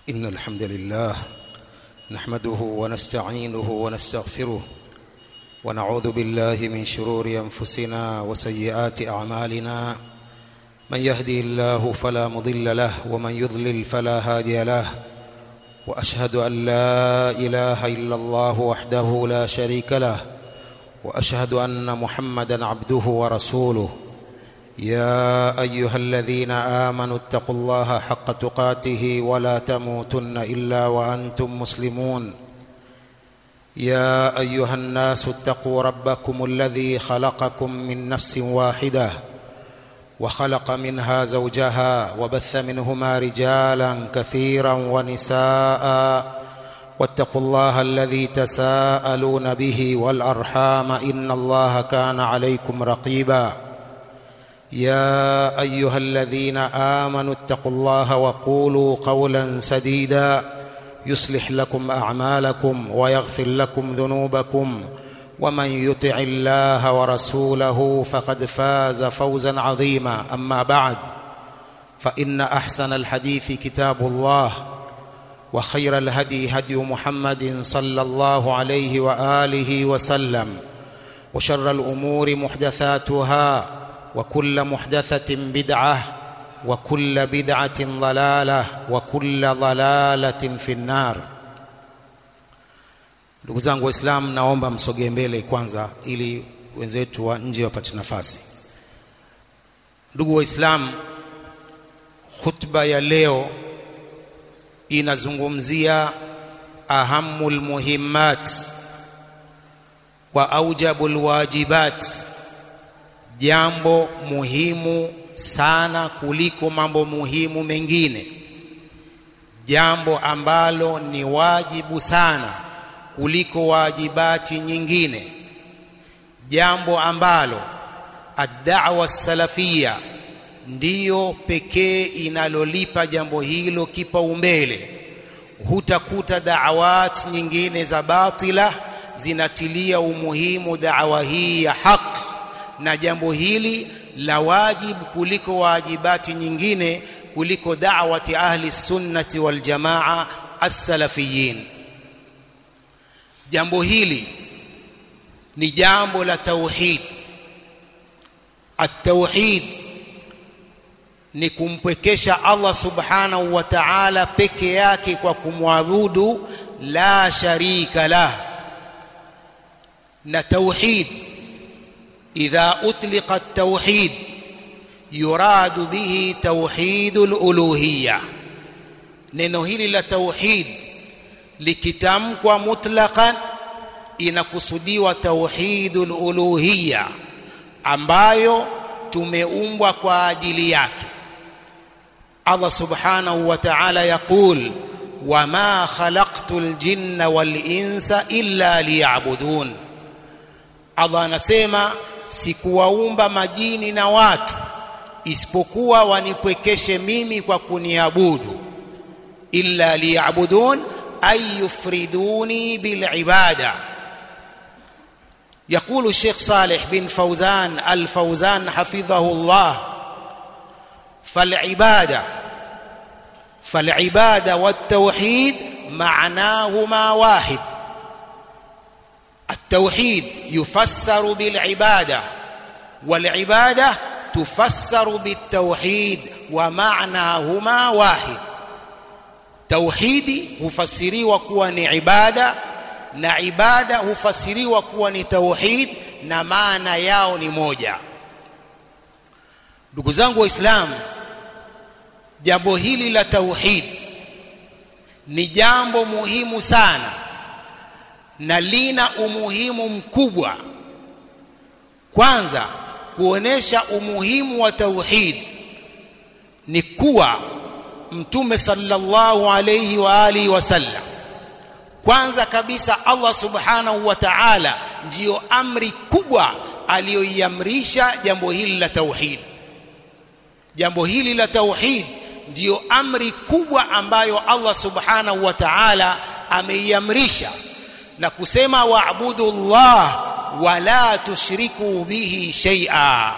إن الحمد لله نحمده ونستعينه ونستغفره ونعوذ بالله من شرور أنفسنا وسيئات أعمالنا من يهدي الله فلا مضل له ومن يضلل فلا هادي له وأشهد أن لا إله إلا الله وحده لا شريك له وأشهد أن محمدا عبده ورسوله يا ايها الذين امنوا اتقوا الله حق تقاته ولا تموتن الا وانتم مسلمون يا ايها الناس اتقوا ربكم الذي خلقكم من نفس واحده وخلق منها زوجها وبث منهما رجالا كثيرا ونساء واتقوا الله الذي تساءلون به والارحام ان الله كان عليكم رقيبا يا ايها الذين امنوا اتقوا الله وقولوا قولا سديدا يصلح لكم اعمالكم ويغفر لكم ذنوبكم ومن يطع الله ورسوله فقد فاز فوزا عظيما اما بعد فان احسن الحديث كتاب الله وخير الهدي هدي محمد صلى الله عليه واله وسلم وشر الامور محدثاتها وكل محدثة بدعة وكل بدعة ضلالة وكل ضلالة في النار ndugu zangu waislamu naomba msogee mbele kwanza ili wenzetu wa nje wapate nafasi ndugu waislamu khutba ya leo inazungumzia ahamul muhimmat wa aujabul wajibat jambo muhimu sana kuliko mambo muhimu mengine jambo ambalo ni wajibu sana kuliko wajibati nyingine jambo ambalo ad-da'wa salafia ndiyo pekee inalolipa jambo hilo kipaumbele hutakuta da'awat nyingine za batila zinatilia umuhimu da'wa hii ya haki na jambo hili la wajibu kuliko wajibati nyingine kuliko da'wati ahli sunnati wal jamaa as-salafiyin jambo hili ni jambo la tauhid at-tauhid ni kumpwekesha Allah subhanahu wa ta'ala peke yake kwa kumwabudu la sharika lah na tauhid إذا أطلق التوحيد يراد به توحيد الألوهية neno hili la tauhid likitamkwa mutlaqan inakusudiwa tauhidul uluhiyya ambayo tumeumbwa kwa ajili yake Allah subhanahu wa ta'ala yaqul wama khalaqtul jinna wal insa illa liya'budun Allah anasema sikuwaumba majini na watu isipokuwa wanipwekeshe mimi kwa kuniabudu illa liyabudun ay yufriduni bilibada يقول الشيخ صالح بن فوزان الفوزان حفظه الله فالعباده فالعباده والتوحيد معناهما واحد التوحيد يفسر بالعبادة والعبادة تفسر بالتوحيد ومعناهما واحد توحيدي hufasiriwa kuwa ni ibada na ibada hufasiriwa kuwa ni tauhid na maana yao ni moja ndugu zangu waislamu jambo hili la tauhid ni jambo muhimu sana na lina umuhimu mkubwa kwanza kuonesha umuhimu wa tauhid ni kuwa mtume sallallahu alayhi wa alihi wasallam kwanza kabisa Allah subhanahu wa ta'ala ndiyo amri kubwa aliyoiamrisha jambo hili la tauhid jambo hili la tauhid ndiyo amri kubwa ambayo Allah subhanahu wa ta'ala ameiamrisha na kusema waabudu Allah wala tushriku bihi shay'a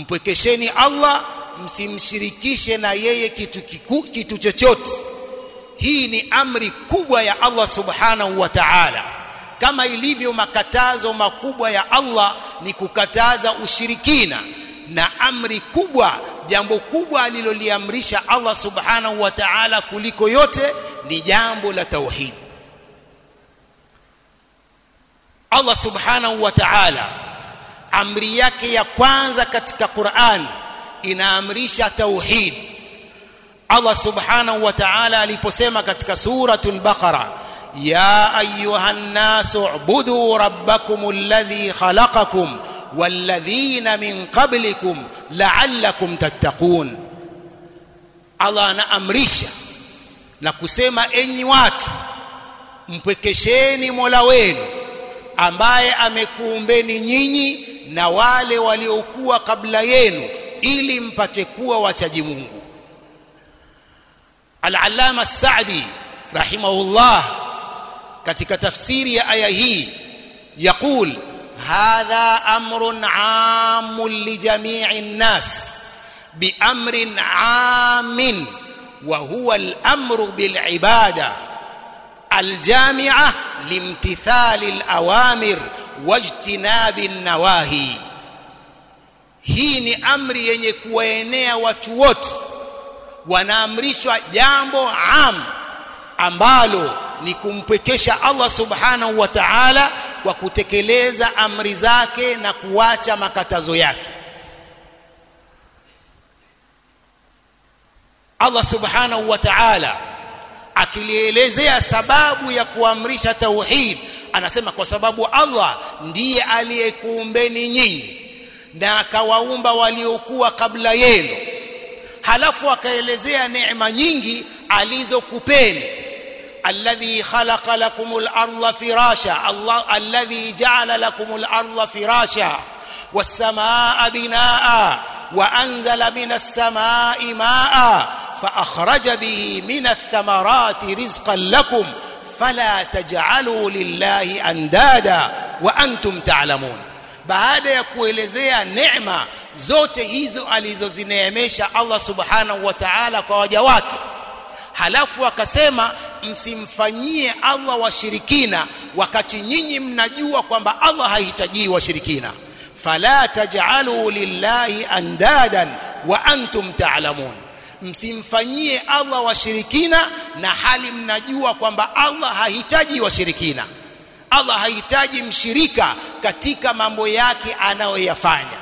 mpwekesheni Allah msimshirikishe na yeye kitu kiku, kitu chochote hii ni amri kubwa ya Allah subhanahu wa ta'ala kama ilivyo makatazo makubwa ya Allah ni kukataza ushirikina na amri kubwa jambo kubwa aliloliamrisha Allah subhanahu wa ta'ala kuliko yote ni jambo la tauhid Allah subhanahu wa ta'ala amri yake ya kwanza katika Qur'an inaamrisha tauhid Allah subhanahu wa ta'ala aliposema katika suratul Baqara ya ayyuhan nasu ubudu rabbakum alladhi khalaqakum walladhina min qablikum la'allakum tattaqun Allah anaamrisha na kusema enyi watu mpwekesheni Mola wenu ambaye amekuumbeni nyinyi na wale waliokuwa kabla yenu ili mpate kuwa wachaji Mungu Al-Allama As-Sa'di rahimahullah katika tafsiri ya aya hii يقول هذا أمر عام لجميع الناس بأمر عام وهو الأمر بالعبادة الجامعة لامتثال الأوامر واجتناب النواهي hii ni amri yenye kuwaenea watu wote wanaamrishwa jambo am ambalo ni kumpwekesha Allah subhanahu wa ta'ala kwa kutekeleza amri zake na kuacha makatazo yake Allah subhanahu wa ta'ala akilielezea sababu ya kuamrisha tauhid anasema kwa sababu Allah ndiye aliyekuumbeni nyinyi na akawaumba waliokuwa kabla yenu halafu akaelezea neema nyingi alizokupeni alladhi khalaqa lakumul arda firasha Allah alladhi ja'ala lakumul arda firasha was samaa binaa wa anzala minas samaa'i maa فأخرج به من الثمرات رزقا لكم فلا تجعلوا لله أندادا وأنتم تعلمون baada ya kuelezea neema zote hizo alizozineemesha Allah subhanahu wa ta'ala kwa waja wake halafu akasema msimfanyie Allah washirikina wakati nyinyi mnajua kwamba Allah hahitaji washirikina fala taj'alu lillahi andadan wa antum ta'lamun msimfanyie Allah washirikina na hali mnajua kwamba Allah hahitaji washirikina Allah hahitaji mshirika katika mambo yake anayoyafanya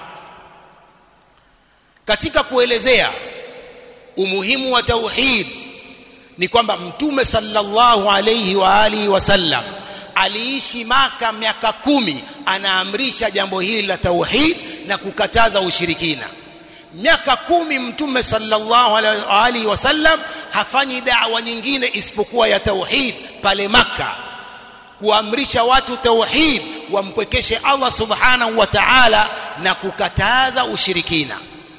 katika kuelezea umuhimu wa tauhid ni kwamba mtume sallallahu alayhi wa alihi wasallam aliishi maka miaka kumi anaamrisha jambo hili la tauhid na kukataza ushirikina miaka kumi mtume sallallahu alaihi wasallam hafanyi da'wa nyingine isipokuwa ya tauhid pale maka kuamrisha watu tauhid wampwekeshe Allah subhanahu wa ta'ala na kukataza ushirikina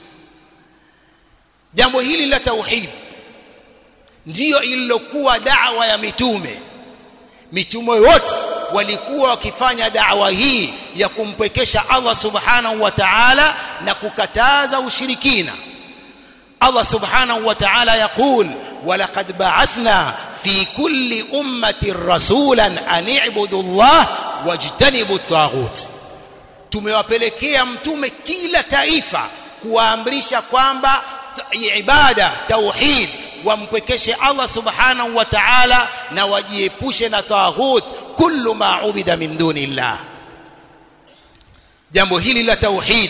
jambo hili la tauhid ndiyo ililokuwa da'wa ya mitume mitume wote walikuwa wakifanya da'wa hii ya kumpwekesha Allah subhanahu wa ta'ala na kukataza ushirikina Allah subhanahu wa ta'ala yaqul walaqad ba'athna fi kulli ummatin rasulan an i'budu Allah wajtanibu at-taghut tumewapelekea mtume kila taifa kuwaamrisha kwamba ibada tauhid wampwekeshe Allah subhanahu wa ta'ala na wajiepushe na taghut kullu ma ubida min duni Allah jambo hili la tauhid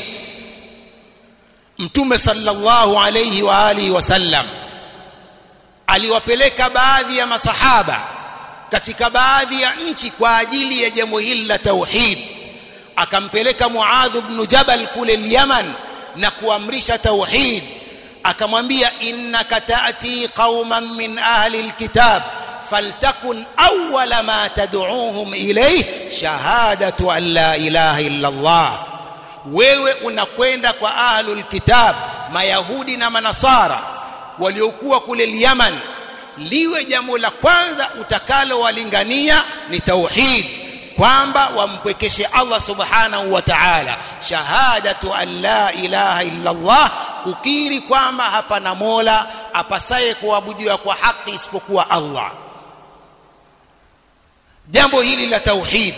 mtume sallallahu alayhi wa alihi wasallam aliwapeleka baadhi ya masahaba katika baadhi ya nchi kwa ajili ya jambo hili la tauhid akampeleka Muadh ibn Jabal kule Yaman na kuamrisha tauhid akamwambia innaka taati qauman min ahli alkitab faltakun awwala ma tad'uuhum ilayh shahadatu an la ilaha illa Allah wewe unakwenda kwa ahlul kitab mayahudi na manasara waliokuwa kule Yaman liwe jambo la kwanza utakalo walingania ni tauhid kwamba wampwekeshe Allah subhanahu wa ta'ala shahadatu an la ilaha illa Allah kukiri kwamba hapana mola apasaye kuabudiwa kwa haki isipokuwa Allah jambo hili la tauhid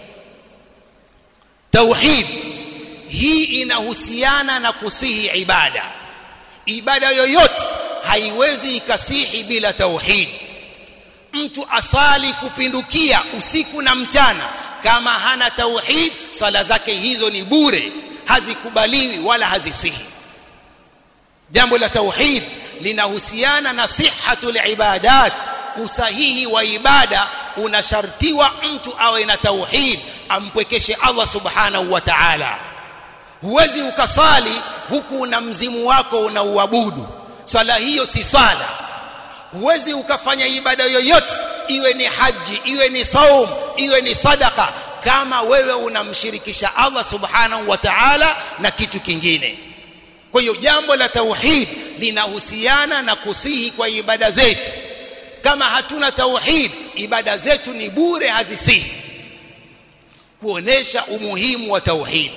tauhid hii inahusiana na kusihi ibada ibada yoyote haiwezi ikasihi bila tauhid mtu asali kupindukia usiku na mchana kama hana tauhid sala zake hizo ni bure hazikubaliwi wala hazisihi jambo la tauhid linahusiana na sihhatul ibadat usahihi wa ibada unashartiwa mtu awe na tauhid ampwekeshe Allah subhanahu wa ta'ala huwezi ukasali huku una mzimu wako unauabudu swala hiyo si swala huwezi ukafanya ibada yoyote iwe ni haji iwe ni saum iwe ni sadaka kama wewe unamshirikisha Allah subhanahu wa ta'ala na kitu kingine kwa hiyo jambo la tauhid linahusiana na kusihi kwa ibada zetu kama hatuna tauhid ibada zetu ni bure hazisihi kuonesha umuhimu wa tauhid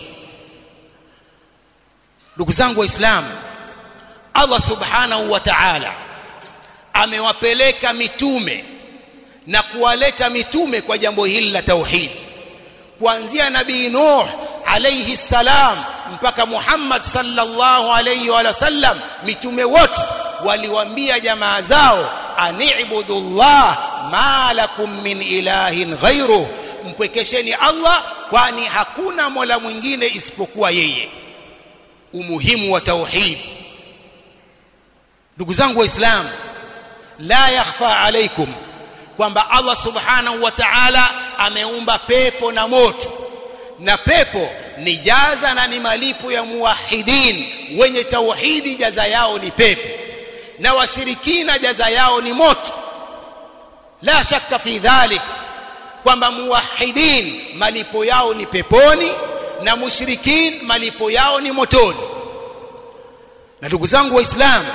ndugu zangu waislamu Allah subhanahu wa ta'ala amewapeleka mitume na kuwaleta mitume kwa jambo hili la tauhid kuanzia nabii Nuh alayhi salam mpaka Muhammad sallallahu alayhi wa sallam mitume wote waliwaambia jamaa zao ani'budullah ma lakum min ilahin ghairu mpwekesheni Allah kwani hakuna mola mwingine isipokuwa yeye umuhimu wa tauhid ndugu zangu waislamu la yakhfa alaikum kwamba Allah subhanahu wa ta'ala ameumba pepo na moto na pepo ni jaza na ni malipo ya muwahidin wenye tauhidi jaza yao ni pepo na washirikina jaza yao ni moto la shakka fi dhalik kwamba muwahidin malipo yao ni peponi na mushrikin malipo yao ni motoni na ndugu zangu waislamu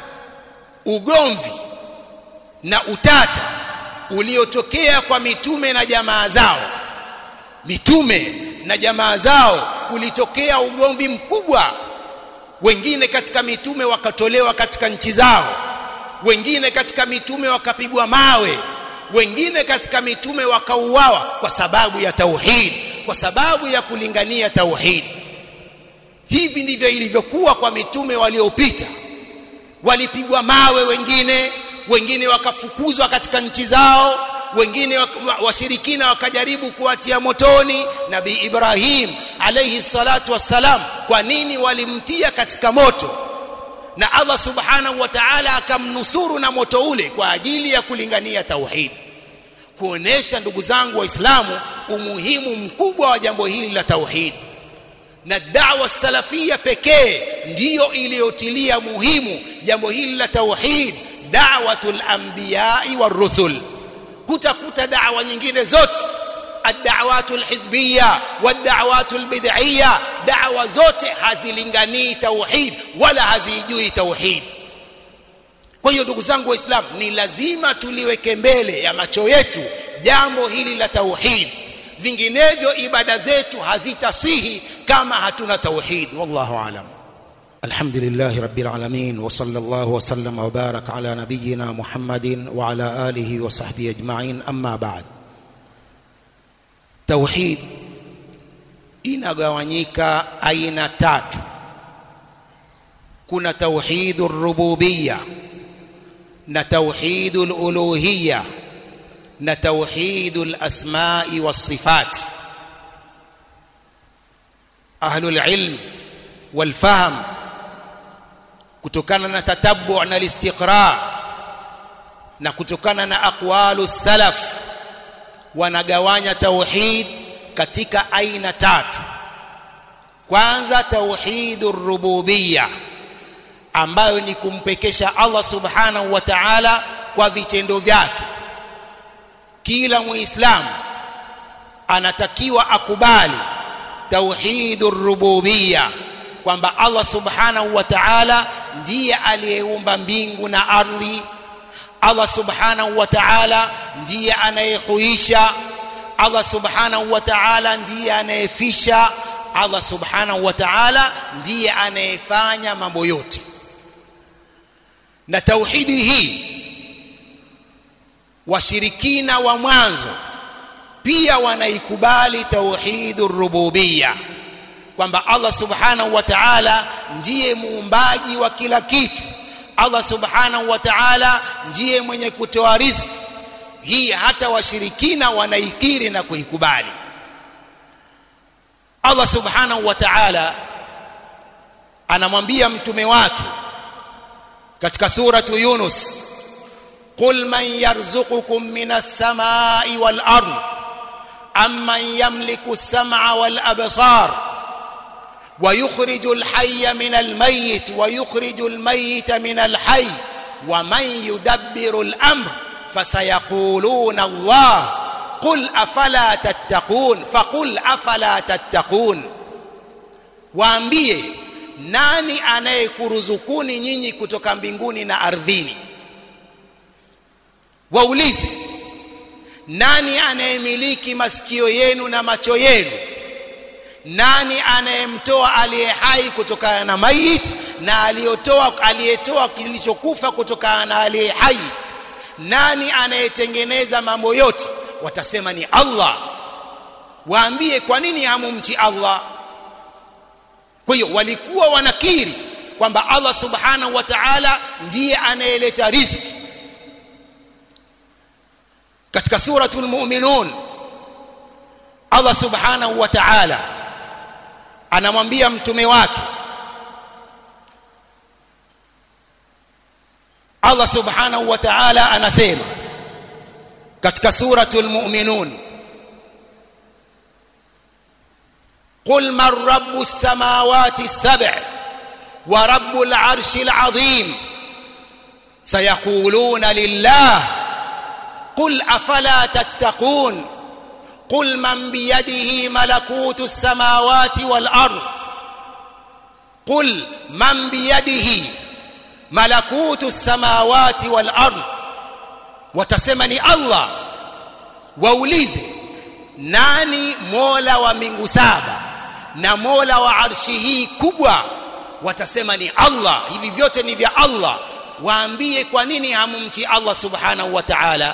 ugomvi na utata uliotokea kwa mitume na jamaa zao mitume na jamaa zao kulitokea ugomvi mkubwa wengine katika mitume wakatolewa katika nchi zao wengine katika mitume wakapigwa mawe wengine katika mitume wakauawa kwa sababu ya tauhid kwa sababu ya kulingania tauhid hivi ndivyo ilivyokuwa kwa mitume waliopita walipigwa mawe wengine wengine wakafukuzwa katika nchi zao wengine washirikina wakajaribu kuwatia motoni nabii Ibrahim alayhi salatu wassalam kwa nini walimtia katika moto na Allah subhanahu wa ta'ala akamnusuru na moto ule kwa ajili ya kulingania tauhid kuonesha ndugu zangu waislamu umuhimu mkubwa wa jambo hili la tauhid na da'wa salafia pekee ndiyo iliyotilia muhimu jambo hili la tauhid da'watul anbiya'i warusul hutakuta da'wa nyingine zote الدعوات الحزبية والدعوات البدعية دعوة zote hazilinganii tauhid wala hazijui tauhid kwa hiyo ndugu zangu waislamu ni lazima tuliweke mbele ya macho yetu jambo hili la tauhid vinginevyo ibada zetu hazitasihi kama hatuna tauhid wallahu alam الحمد لله رب العالمين وصلى الله وسلم وبارك على نبينا محمد وعلى آله وصحبه أجمعين أما بعد توحيد inagawanyika aina tatu kuna tauhidur rububiyya na tauhidul uluhiyya na tauhidul asma'i was sifat ahlul ilm wal fahm kutokana na tatabbu na istiqra na kutokana na aqwalu salaf wanagawanya tauhid katika aina tatu kwanza tauhidur rububiyya ambayo ni kumpekesha Allah subhanahu wa ta'ala kwa vitendo vyake kila muislamu anatakiwa akubali tauhidur rububiyya kwamba Allah subhanahu wa ta'ala ndiye aliyeumba mbingu na ardhi Allah subhanahu wa ta'ala ndiye anayehuisha Allah subhanahu wa ta'ala ndiye anayefisha Allah subhanahu wa ta'ala ndiye anayefanya mambo yote na tauhidi hii washirikina wa mwanzo pia wanaikubali tauhidur rububiyya kwamba Allah subhanahu wa ta'ala ndiye muumbaji wa kila kitu Allah subhanahu wa ta'ala ndiye mwenye kutoa riziki hii hata washirikina wanaikiri na kuikubali Allah subhanahu wa ta'ala anamwambia mtume wake katika suratu Yunus qul man yarzuqukum minas samai wal ard amman yamliku as-sam'a wal absar ويخرج الحي من الميت ويخرج الميت من الحي ومن يدبر الامر فسيقولون الله قل افلا تتقون فقل افلا تتقون waambie nani anayekuruzukuni nyinyi kutoka mbinguni na ardhini waulize nani anayemiliki masikio yenu na macho yenu nani anayemtoa aliye hai kutokana na mayit na aliyotoa aliyetoa kilichokufa kutokana na aliye hai nani anayetengeneza mambo yote watasema ni Allah waambie kwa nini hamumchi Allah kwa hiyo walikuwa wanakiri kwamba Allah subhanahu wa ta'ala ndiye anayeleta riziki katika suratul mu'minun Allah subhanahu wa ta'ala anamwambia mtume wake Allah subhanahu wa ta'ala anasema katika suratul mu'minun قل من رب السماوات السبع ورب العرش العظيم سيقولون لله قل افلا تتقون قل من بيده ملكوت السماوات والارض قل من بيده ملكوت السماوات والارض وتسمني الله waulize nani mola wa mbingu saba na mola wa arshi hii kubwa watasema ni Allah hivi vyote ni vya Allah waambie kwa nini hamumti Allah subhanahu wa ta'ala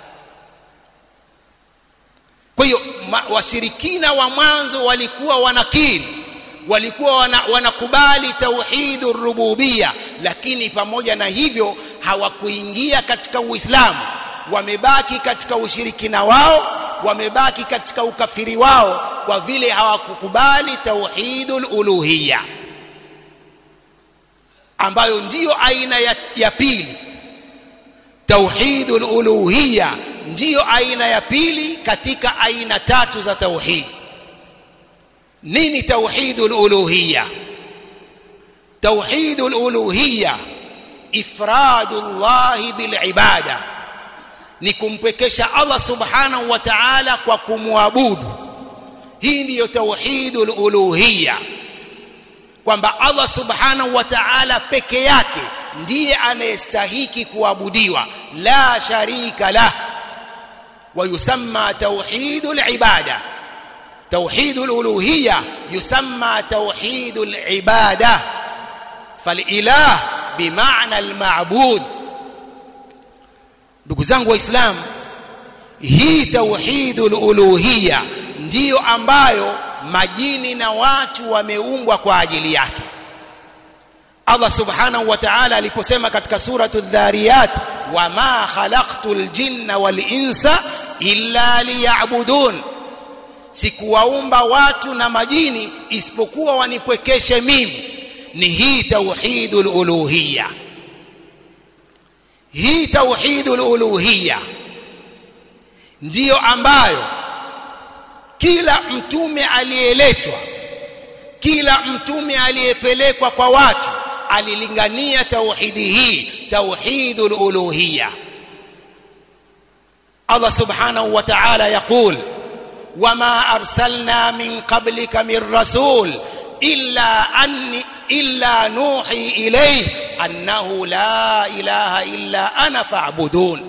kwa hiyo washirikina wa mwanzo walikuwa wanakiri walikuwa wana, wanakubali tauhidur rububia lakini pamoja na hivyo hawakuingia katika uislamu wamebaki katika ushirikina wao wamebaki katika ukafiri wao kwa vile hawakukubali tauhidul uluhiyya ambayo ndiyo aina ya, ya pili tauhidul uluhiyya ndiyo aina ya pili katika aina tatu za tauhid nini tauhidul uluhiyya tauhidul uluhiyya ifradullah bil ibada ni kumpwekesha Allah subhanahu wa ta'ala kwa kumwabudu hii ndiyo tauhidul uluhiyya kwamba Allah subhanahu wa ta'ala peke yake ndiye anayestahiki kuabudiwa la sharika lah ويسمى توحيد العباده توحيد الالوهيه يسمى توحيد العباده فالاله بمعنى المعبود ndugu zangu waislamu hii tauhidul uluhiyya ndiyo ambayo majini na watu wameumbwa kwa ajili yake Allah subhanahu wa ta'ala aliposema katika suratu dhariyat wama khalaqtul jinna wal insa illa liya'budun sikuwaumba watu na majini isipokuwa wanipwekeshe mimi ni hii tauhidul uluhiyya hii tauhidul uluhiyya ndiyo ambayo kila mtume aliyeletwa kila mtume aliyepelekwa kwa watu alilingania tauhidi hii tauhidul uluhiyya Allah subhanahu wa ta'ala yaqul wama arsalna min qablika min rasul illa anni illa nuhi ilayhi annahu la ilaha illa ana fa'budun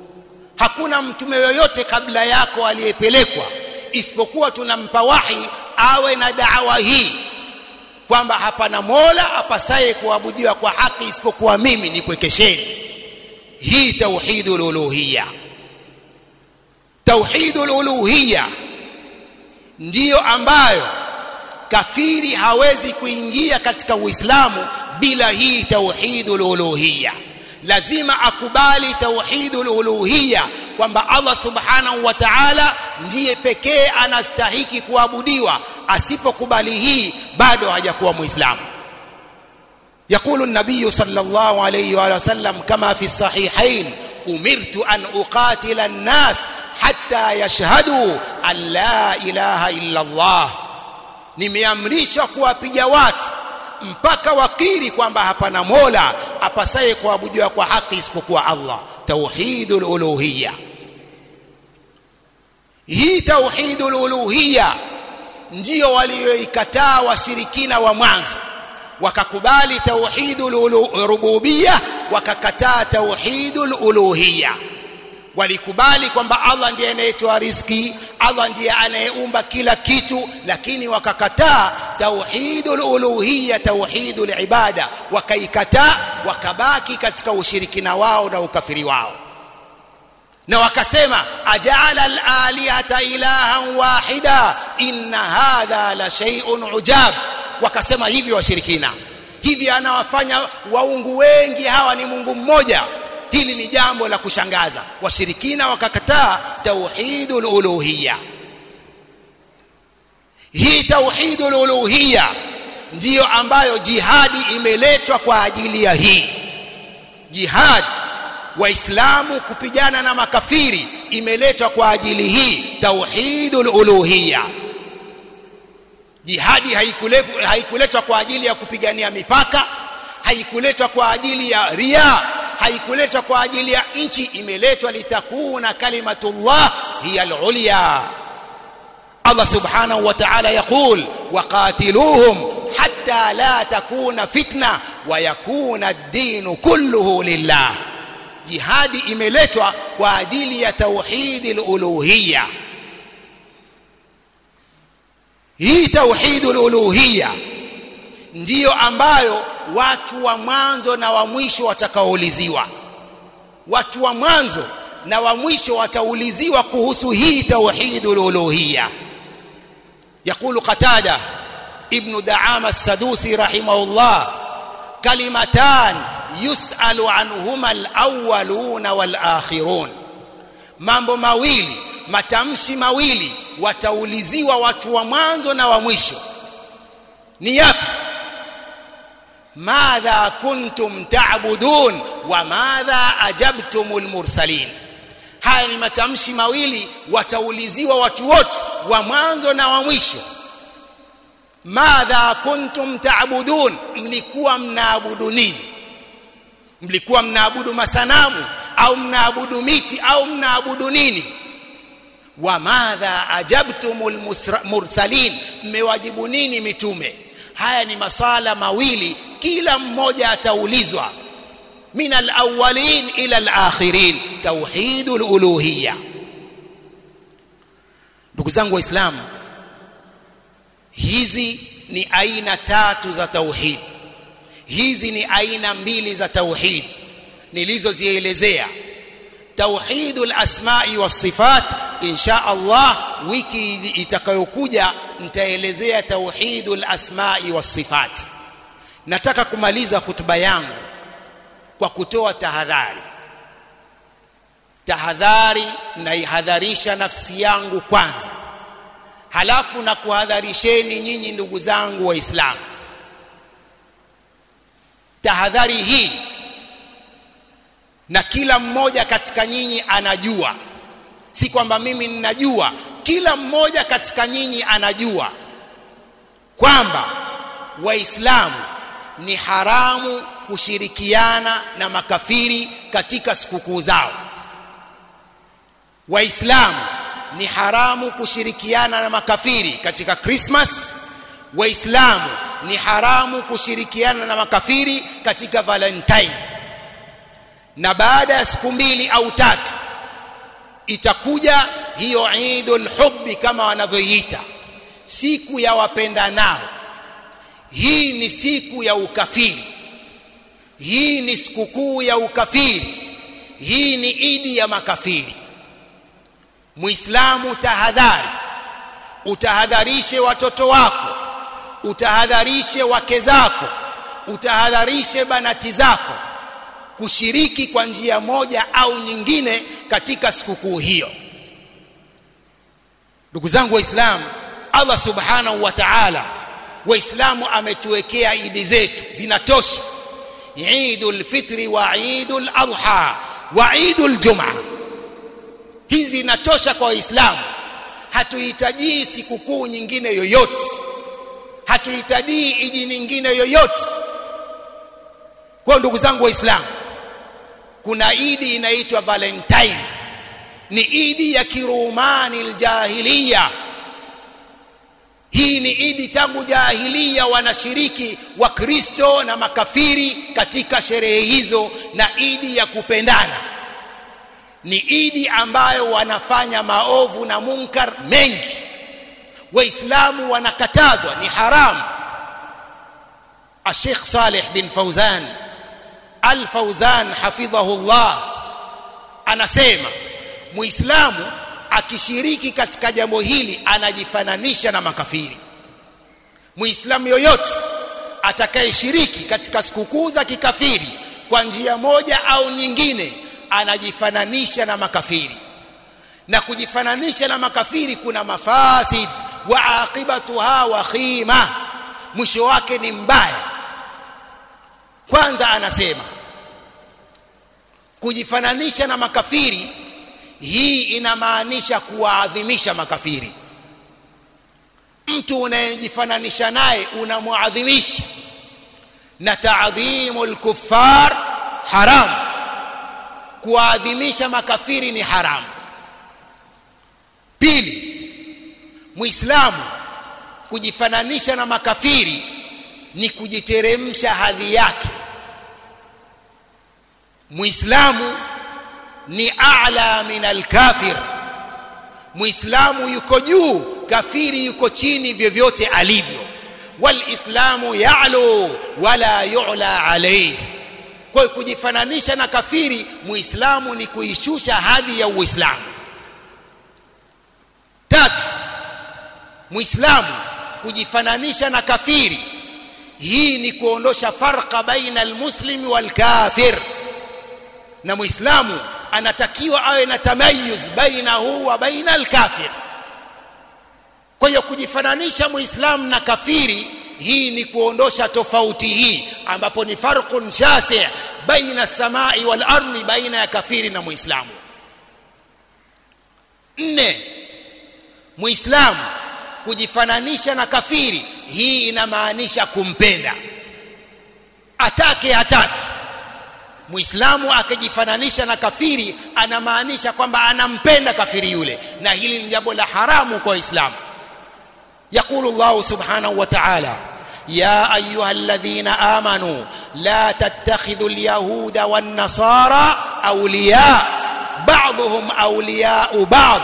hakuna mtume yoyote kabla yako aliyepelekwa isipokuwa tunampa wahi awe na da'wa hii kwamba hapana mola apasaye kuabudiwa kwa haki isipokuwa mimi nipwekesheni hii tauhidul uluhiyya tauhidul uluhiyya ndiyo ambayo kafiri hawezi kuingia katika uislamu bila hii tauhidul uluhiyya lazima akubali tauhidul uluhiyya kwamba Allah subhanahu wa ta'ala ndiye pekee anastahiki kuabudiwa asipokubali hii bado hajakuwa muislamu يقول النبي صلى الله عليه وآله وسلم كما في الصحيحين أمرت أن أقاتل الناس حتى يشهدوا أن لا إله إلا الله nimeamrishwa kuwapiga watu mpaka wakiri kwamba hapana mola apasaye kuabudiwa kwa haki isipokuwa Allah tauhidul uluhiyya hii tauhidul uluhiyya ndio walioikataa washirikina wa mwanzo wakakubali tauhidul rububiyya wakakataa tauhidul uluhiyya walikubali kwamba Allah ndiye anayetoa riziki Allah ndiye anayeumba kila kitu lakini wakakataa tauhidul uluhiyya tauhidul ibada wakaikataa wakabaki katika ushirikina wao na ukafiri wao na wakasema ajala al-alihata ilahan wahida inna hadha la shay'un ujab wakasema hivi washirikina hivi anawafanya waungu wengi hawa ni Mungu mmoja hili ni jambo la kushangaza washirikina wakakataa tauhidul uluhiyya hii tauhidul uluhiyya ndiyo ambayo jihadi imeletwa kwa ajili ya hii jihad waislamu kupigana na makafiri imeletwa kwa ajili hii tauhidul uluhiyya jihadi haikuletwa haikuletwa kwa ajili ya kupigania mipaka haikuletwa kwa ajili ya ria haikuletwa kwa ajili ya nchi imeletwa litakuna kalimatullah hiya al-ulya Allah subhanahu wa ta'ala yaqul waqatiluhum hatta la takuna fitna wa yakuna ad-din kulluhu lillah jihadi imeletwa kwa ajili ya tauhidil uluhiyya hii tauhidul uluhiyya ndiyo ambayo watu wa mwanzo na wa mwisho watakaouliziwa watu wa mwanzo na wa mwisho watauliziwa kuhusu hii tauhidul uluhiyya يقول قتادة ابن دعامة السدوسي رحمه الله كلمتان يسأل عنهما الأولون والآخرون mambo mawili matamshi mawili watauliziwa watu wa mwanzo na wa mwisho ni yapi madha kuntum ta'budun wa madha ajabtumul mursalin haya ni matamshi mawili watauliziwa watu wote wa mwanzo na wa mwisho madha kuntum ta'budun mlikuwa mnaabudu nini mlikuwa mnaabudu masanamu au mnaabudu miti au mnaabudu nini wa madha ajabtumul mursalin mmewajibu nini mitume haya ni maswala mawili kila mmoja ataulizwa min alawwalin ila alakhirin tauhidul uluhiyya ndugu zangu waislamu hizi ni aina tatu za tauhid hizi ni aina mbili za tauhid nilizozielezea tauhidul asma'i was sifat insha Allah wiki itakayokuja nitaelezea tauhidul asma'i was sifat nataka kumaliza hutuba yangu kwa kutoa tahadhari tahadhari naihadharisha nafsi yangu kwanza halafu na kuhadharisheni nyinyi ndugu zangu waislamu tahadhari hii na kila mmoja katika nyinyi anajua si kwamba mimi ninajua kila mmoja katika nyinyi anajua kwamba waislamu ni haramu kushirikiana na makafiri katika sikukuu zao waislamu ni haramu kushirikiana na makafiri katika Christmas waislamu ni haramu kushirikiana na makafiri katika Valentine na baada ya siku mbili au tatu itakuja hiyo Eidul Hubbi kama wanavyoiita siku ya wapendanao hii ni siku ya ukafiri hii ni sikukuu ya ukafiri hii ni idi ya makafiri muislamu tahadhari utahadharishe watoto wako utahadharishe wake zako utahadharishe banati zako kushiriki kwa njia moja au nyingine katika sikukuu hiyo ndugu zangu waislamu Allah subhanahu wa ta'ala waislamu ametuwekea idi zetu zinatosha Eidul Fitri wa Eidul Adha wa Eidul Jumaa hizi zinatosha kwa waislamu hatuhitaji sikukuu nyingine yoyote hatuhitaji idi nyingine yoyote kwa ndugu zangu waislamu kuna idi inaitwa valentine ni idi ya kirumani aljahiliya hii ni idi tangu jahiliya wanashiriki wakristo na makafiri katika sherehe hizo na idi ya kupendana ni idi ambayo wanafanya maovu na munkar mengi waislamu wanakatazwa ni haramu الشيخ صالح بن فوزان الفوزان حفظه الله anasema muislamu akishiriki katika jambo hili anajifananisha na makafiri muislamu yoyote atakayeshiriki katika sikukuu za kikafiri kwa njia moja au nyingine anajifananisha na makafiri na kujifananisha na makafiri kuna mafasid wa aqibatuha wa khima mwisho wake ni mbaya kwanza anasema kujifananisha na makafiri hii inamaanisha kuwaadhimisha makafiri mtu unayejifananisha naye unamuadhimisha na taadhimu lkuffar haram kuwaadhimisha makafiri ni haramu pili muislamu kujifananisha na makafiri ni kujiteremsha hadhi yake muislamu ni a'la min alkafir muislamu yuko juu kafiri yuko chini vyovyote alivyo walislamu ya'lu wala yu'la alayhi kwa hiyo kujifananisha na kafiri muislamu ni kuishusha hadhi ya uislamu tatu muislamu kujifananisha na kafiri hii ni kuondosha farqa baina almuslimi walkafir na muislamu anatakiwa awe na tamayuz bainahu wa baina alkafir kwa hiyo kujifananisha muislamu na kafiri hii ni kuondosha tofauti hii ambapo ni farqun shasi' baina samai wal ardi baina ya kafiri na muislamu nne muislamu kujifananisha na kafiri hii inamaanisha kumpenda atake hataki muislamu akijifananisha na kafiri anamaanisha kwamba anampenda kafiri yule na hili ni jambo la haramu kwa waislamu يقول الله سبحانه وتعالى يا ايها الذين امنوا لا تتخذوا اليهود والنصارى اولياء بعضهم اولياء بعض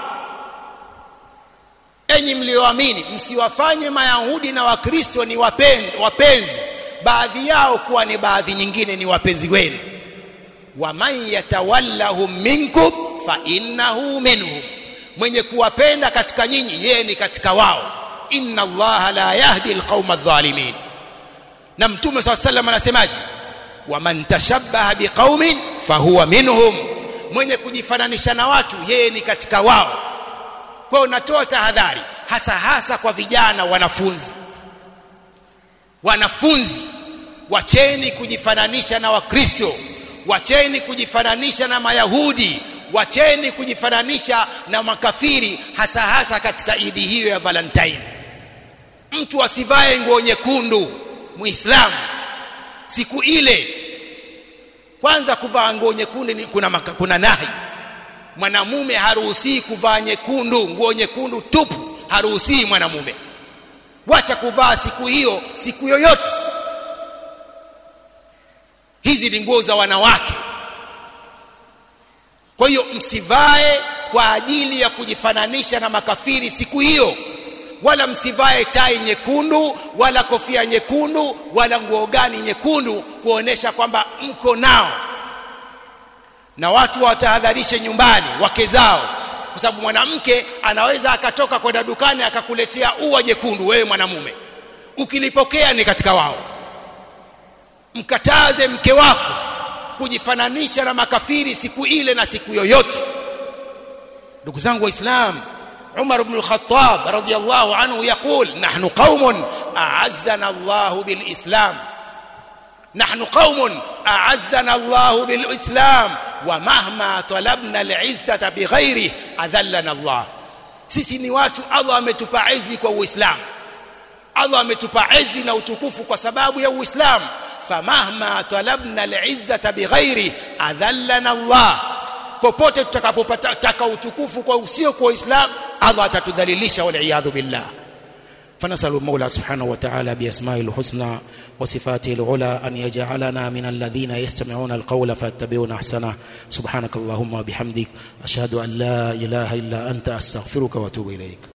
enyi mlioamini msiwafanye mayahudi na wakristo ni wapenzi, wapenzi baadhi yao kuwa ni baadhi nyingine ni wapenzi wenu waman yatawallahum minkum fa innahu minhum mwenye kuwapenda katika nyinyi yeye ni katika wao inna allaha la yahdi alqauma adh-dhalimin na mtume swalla sallam anasemaje waman tashabbaha biqaumin fahuwa minhum mwenye kujifananisha na watu yeye ni katika wao kwa unatoa tahadhari hasa hasa kwa vijana wanafunzi wanafunzi wacheni kujifananisha na wakristo wacheni kujifananisha na mayahudi wacheni kujifananisha na makafiri hasa hasa katika idi hiyo ya valentine mtu asivae nguo nyekundu muislamu siku ile kwanza kuvaa nguo nyekundu ni kuna, maka, kuna nahi mwanamume haruhusii kuvaa nyekundu nguo nyekundu tupu haruhusii mwanamume wacha kuvaa siku hiyo siku yoyote hizi ni nguo za wanawake kwa hiyo msivae kwa ajili ya kujifananisha na makafiri siku hiyo wala msivae tai nyekundu wala kofia nyekundu wala nguo gani nyekundu kuonesha kwamba mko nao na watu watahadharishe nyumbani wake zao kwa sababu mwanamke anaweza akatoka kwenda dukani akakuletea ua jekundu wewe mwanamume ukilipokea ni katika wao mkataze mke wako kujifananisha na makafiri siku ile na siku yoyote ndugu zangu waislamu عمر بن الخطاب رضي الله عنه يقول نحن قوم أعزنا الله بالإسلام نحن قوم أعزنا الله بالإسلام ومهما طلبنا العزة بغيره أذلنا الله sisi ni watu Allah ametupa izi kwa Uislamu Allah ametupa izi na utukufu kwa sababu ya Uislamu famahma talabna al-izzata bighairi adhallana Allah popote tutakapopata utukufu kwa usio kwa Uislamu Allah atatudhalilisha wal billah فنسأل المولى سبحانه وتعالى بأسمائه الحسنى وصفاته العلى أن يجعلنا من الذين يستمعون القول فيتبعون أحسنه سبحانك اللهم وبحمدك أشهد أن لا إله إلا أنت أستغفرك وأتوب إليك